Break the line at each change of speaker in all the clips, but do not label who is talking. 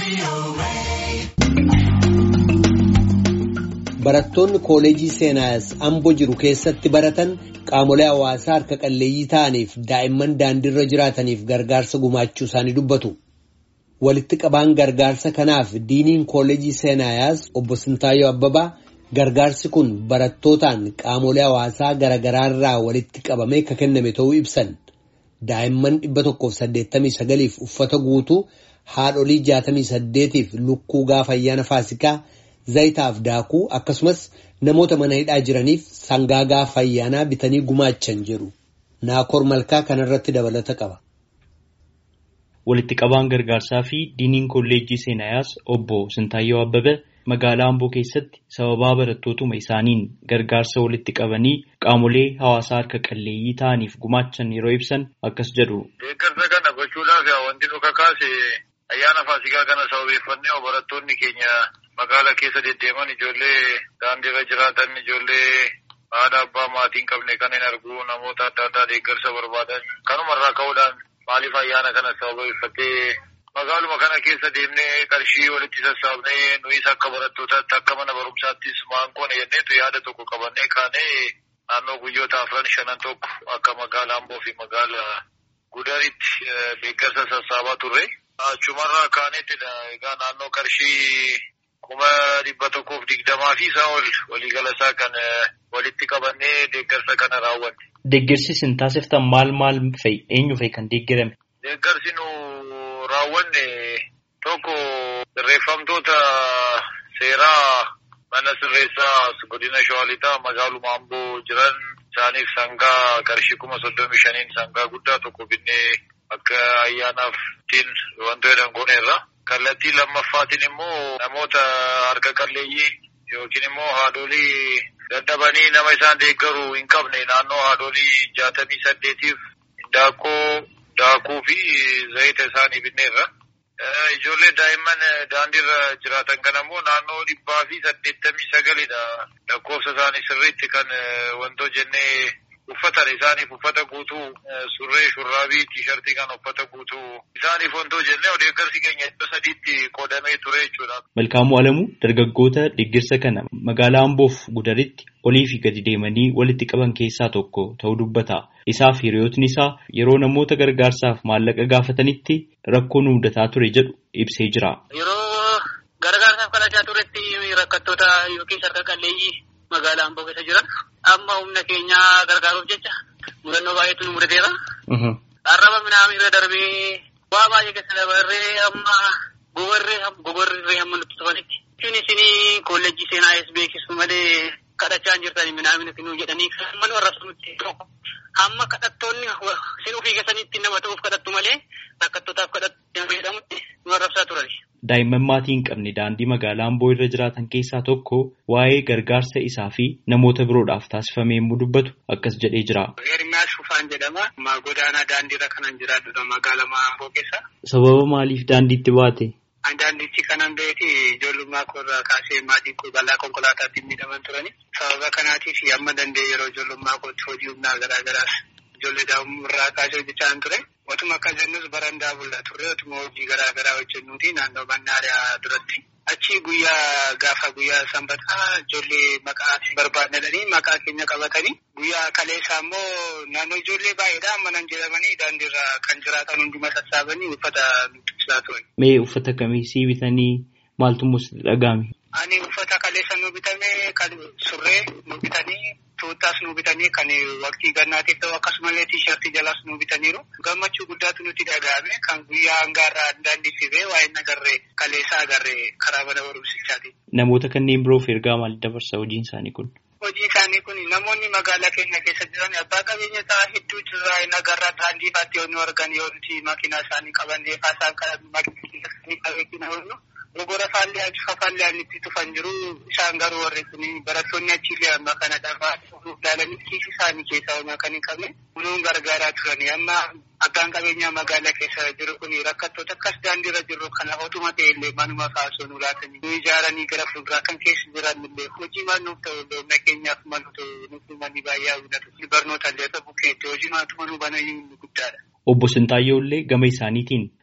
Barattoonni kooleejii seenaayas amboo jiru keessatti baratan qaamolee hawaasaa harka qalleeyyii ta'aniif daa'imman daandiirra jiraataniif gargaarsa gumaachuu isaanii dubbatu. Walitti qabaan gargaarsa kanaaf diiniin kooleejii seenaayaas obbo Sintaayyoo Abbabaa gargaarsi kun barattootaan qaamolee hawaasaa garaagaraa irraa walitti qabamee kan kenname ta'uu ibsan. Daa'imman dhibba tokkoof saddeettamii sagaliif uffata guutuu haadholii jaatamii saddeetiif lukkuu gaafa ayyaana faasikaa. Zayitaaf daakuu akkasumas namoota mana hidhaa jiraniif sangaa gaafa ayyaanaa bitanii gumaachan jedhu naakoor malkaa kanarratti dabalata qaba.
Walitti qabaan gargaarsaa fi diiniin kolleejjii seenaayaas obbo Sintaayyoo Abbabee magaalaa Amboo keessatti sababaa barattootuma isaaniin gargaarsa walitti qabanii qaamolee hawaasaa harka qalleeyyii ta'aniif gumaachan yeroo ibsan akkas jedhu.
Deeggarsa kana gochuudhaaf wanti nu kakaase ayyaana faasikaa kana sababeeffannee barattoonni keenya. Magaala keessa deddeeman ijoollee daandiirra jiraatan ijoollee haadha abbaa maatii hin qabne kan hin argu namoota adda addaa deeggarsa barbaadan kanumarraa ka'uudhaan maaliif ayyaana kana sababeeffatee magaaluma kana keessa deemnee qarshii walitti sassaabnee nuyis akka barattootaatti akka mana barumsaattis maankoon jenneetu yaada tokko qabannee kaanee naannoo guyyoota afran shanan tokko akka magaala Amboo fi magaala Gudaritti deeggarsa sassaabaa turre. Achumarraa kaanettidha egaa naannoo qarshii. kuma dhibba tokkoof digdamaa fi isaa ol waliigala isaa kan walitti qabannee deeggarsa kana raawwanne.
Deeggarsi isin taasiftan maal maal fa'i? Eenyu fa'i kan deeggarame?
Deeggarsi nu raawwanne tokko sirreeffamtoota seeraa mana sirreessaa godina Shawaalixaa magaaluma Amboo jiran isaaniif sangaa qarshii kuma soddomii shaniin sangaa guddaa tokko binnee akka ayyaanaaf ittiin wantoota jedhan gooneerra. Kallattii lammaffaatiin immoo namoota harka qalleeyyii yookiin immoo haadholii dadhabanii nama isaan deeggaru hin qabne naannoo haadholii jaatamii saddeetiif daakkoo daakuu fi zayita isaanii binneerra. Ijoollee daa'imman daandiirra jiraatan kana immoo naannoo dhibbaa fi saddeettamii sagalidha. Lakkoofsa isaanii sirriitti kan wantoo jennee uffatan isaaniif uffata guutuu surree shurraabii tiishartii kan uffata guutuu isaaniif wantoo jennee deeggarsi keenya iddoo sadiitti qoodamee ture jechuudha.
Malkaamuu Alamuu dargaggoota deeggarsa kana magaalaa Amboof Gudaritti olii fi gadi deemanii walitti qaban keessaa tokko ta'uu dubbata. Isaaf hiriyootni isaa yeroo namoota gargaarsaaf maallaqa gaafatanitti rakkoo nu mudataa ture jedhu ibsee jira.
Yeroo gargaarsaaf kadhachaa turetti rakkattoota yookiin harka qalleeyyii magaalaa Amboo keessa jiran amma humna keenya gargaaruuf jecha murannoo baay'eetu nu mudateera. Arraba midhaan irra darbee waa baay'ee keessa dabarree amma gogorree gogorree hamma nutti tufanitti. Isin isinii kolleejjii seenaa es beeksisu malee kadhachaa hin jirtani midhaan isinuu jedhanii kan mana warra sunutti hamma kadhattoonni isin ofii keessanitti nama ta'uuf kadhattu malee rakkattootaaf kadhattu jedhamutti nu arrabsaa turani.
Daa'imman maatii hin qabne daandii magaalaa Amboo irra jiraatan keessaa tokko waa'ee gargaarsa isaa fi namoota biroodhaaf taasifame yommuu dubbatu akkas jedhee jira.
Hirmiyaas Fufaan jedhama. Godaanaa daandiirra kanan jiraatudha magaalaa Amboo keessa.
Sababa maaliif daandiitti baate?
Daandiitti kanan beeti ijoollummaa koo irraa kaasee maatiin koo balaa konkolaataatti miidhaman turani. Sababa kanaatiif amma danda'e yeroo ijoollummaa kootti hojii humnaa garaa garaas ijoollee daa'imummaa kaasee hojjechaa ture. Otuma akka jennus barandaa bulla turre otuma hojii garaa garaa hojjennuuti naannoo mannaariyaa duratti. Achi guyyaa gaafa guyyaa sanbataa ijoollee maqaa barbaadanii maqaa keenya qabatanii guyyaa kaleessaa immoo naannoo ijoollee baay'eedhaan manan jedhamanii daandiirra kan jiraatan hunduma sassaabanii uffata nutti ibsaa turan.
Mee uffata kamii sii bitanii maaltu musti dhaga'ame?
Ani uffata kaleessa nu bitame kan surree nu bitanii tuuttaas nu bitanii kan waqtii gannaatiif ta'u akkasumallee tiishartii jalaas nu bitaniiru. Gammachuu guddaatu nutti dhaga'ame kan guyyaa hangaarraa daandii fibee waa'ee agarree kaleessa agarree karaa mana barumsichaati.
Namoota kanneen biroof ergaa maal dabarsa hojiin isaanii kun?
Hojiin isaanii kun namoonni magaalaa keenya keessa jiran abbaa qabeenya ta'an hedduu jirraa hin agarraa daandii faatti yoo nu argan yoo nuti makiinaa isaanii qabannee faasaan kan makiinaa isaanii qabeetiin hawwannu. Gogora faallee achi fafaallee itti tufan jiru isaan garuu warri kun barattoonni achiillee amma kana dhabaa ilaalanii kiisi isaanii keessaa homaa kan hin qabne kunuun gargaaraa turani amma abbaan qabeenyaa magaalaa keessa jiru kun rakkattoota akkas daandiirra jiru kana otuma ta'ellee manuma faasoo nu laatanii nu ijaaranii gara fuulduraa kan keessa jiran illee hojii maal nuuf ta'u humna keenyaaf malu ta'u nuti manni baay'ee hawwatu barnoota illee ta'u bukkeetti hojii maatuma nu banayyuu guddaadha.
Obbo Sintaayyoo illee gama isaaniitiin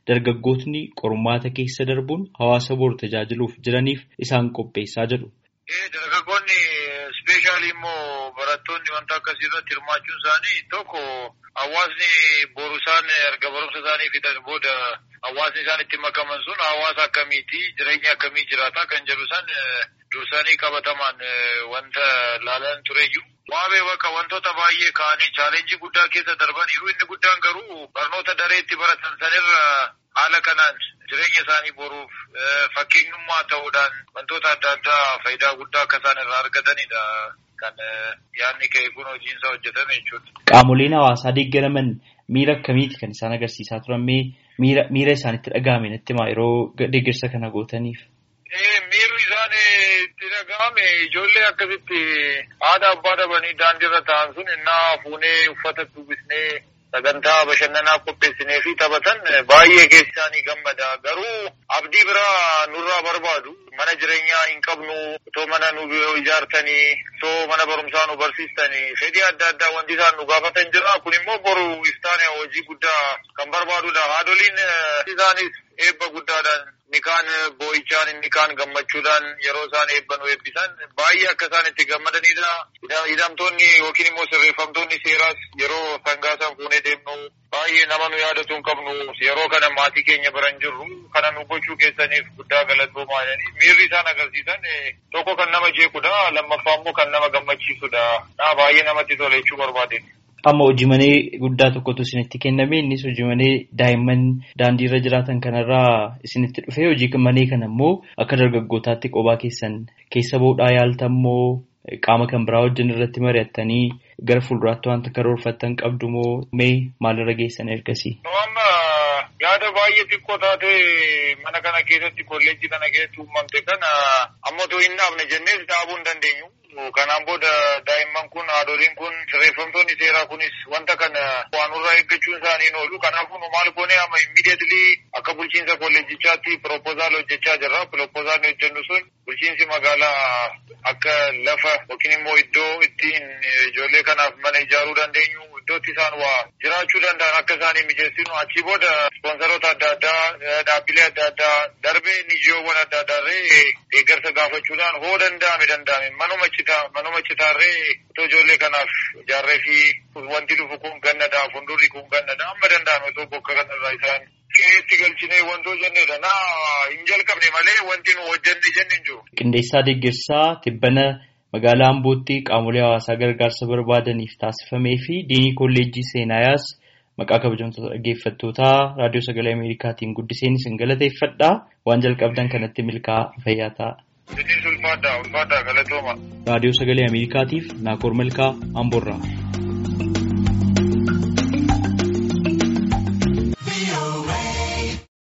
dargaggootni qormaata keessa darbuun hawaasa boru tajaajiluuf jiraniif isaan qopheessaa jedhu.
Dargaggoonni ispeeshaalii immoo barattoonni wanta akkasii irratti hirmaachuun isaanii tokko hawaasni boru isaan erga barumsa isaanii fixan booda hawaasni isaan itti makaman sun hawaasa akkamiiti jireenya akkamii jiraata kan jedhu san dursanii qabatamaan wanta laalan tureyyuu. Waabee bakka wantoota baay'ee ka'anii chaalenjii guddaa keessa darbaniiru inni guddaan garuu barnoota dareetti baratan sanirra haala kanaan jireenya isaanii boruuf fakkeenyummaa ta'uudhaan wantoota adda addaa faayidaa guddaa akka isaan irraa argatanidha. Kan yaadni ka'e kun hojiinsa hojjetame jechuudha.
Qaamoleen hawaasaa deeggaraman miira akkamiiti kan isaan agarsiisaa turan miira isaanitti dhaga'ame natti himaa yeroo deeggarsa kana gootaniif.
Miirri isaan itti dhaga'ame ijoollee akkasitti haadha abbaa dhabanii daandiirra taa'an sun innaa fuunee uffata uffisnee sagantaa bashannanaa qopheessinee fi taphatan baay'ee keessi isaanii gammada. Garuu abdii biraa nurraa barbaadu. Mana jireenyaa hin qabnu, otoo mana nu ijaartanii, otoo mana barumsaa nu barsiistanii, fedhii adda addaa wanti isaan nu gaafatan jira. Kun immoo boru iftaan hojii guddaa kan barbaadudha. Haadholiin isaanis eebba guddaadhaan inni kaan boo'ichaan inni kaan gammachuudhaan yeroo isaan eebban eebbisan baay'ee akka isaan itti gammadanidha. Hidhamtoonni yookiin immoo sirreeffamtoonni seeraas yeroo sangaa san fuunee deemnu baay'ee nama nu yaadatu hin qabnu yeroo kana maatii keenya biran jirru kana nu gochuu keessaniif guddaa galatoomaa jedhanii miirri isaan agarsiisan tokko kan nama jeequdha lammaffaa immoo kan nama gammachiisudha. Naa baay'ee namatti tola jechuu barbaade.
Amma hojii manee guddaa tokkotu isinitti kenname innis hojii manee daa'imman daandii irra jiraatan kanarraa isinitti dhufe hojii manee kana immoo akka dargaggootaatti qophaa keessan keessa bahuudhaa yaaltan immoo qaama kan biraa wajjin irratti mari'attanii gara fuulduraatti wanta karoorfattan qabdu moo mee maalirra geessan ergasii?
Amma yaada baay'ee xiqqoo taate mana kana keessatti kolleejjii kana keessatti uumamte kana amma otoo hin dhaabne jennees dhaabuu hin dandeenyu. Kanaan booda daa'imman kun haadholiin kun sirreeffamtoonni seeraa kunis wanta kana waan irraa eeggachuun isaanii oolu. Kanaafuu nu maal goone amma immidiyeetilii akka bulchiinsa kolleejichaatti piroopozaal hojjechaa jirra. Piroopozaal hojjennu sun bulchiinsi magaalaa akka lafa yookiin immoo iddoo ittiin ijoollee kanaaf mana ijaaruu dandeenyu iddootti isaan waa jiraachuu danda'an akka isaanii mijeessinu achi booda ispoonsaroota adda addaa dhaabbilee adda addaa darbee nijiyoowwan adda addaarree deeggarsa gaafachuudhaan hoo danda'ame danda'ame manuma citaa manuma citaarree otoo ijoollee kanaaf ijaarree fi wanti dhufu kun gannadha fuuldurri kun gannadha amma danda'ame otoo bokka kanarraa isaan qe'eetti galchinee wantoo jennedha naa hin jalqabne malee wanti nu hojjenne jenne hin jiru.
Qindeessaa deeggarsaa tibbana magaalaa Ambootti qaamolee hawaasaa gargaarsa barbaadaniif taasifamee fi diinii kolleejjii seenaayaas maqaa kabajamtoota dhaggeeffattootaa raadiyoo sagalee Ameerikaatiin guddiseen isin galateeffadha waan jalqabdan kanatti milkaa fayyaa ta'a.
Innis ulfaadha ulfaadha galatooma.
Raadiyoo sagalee Ameerikaatiif Naakoor Malkaa Amboorraa.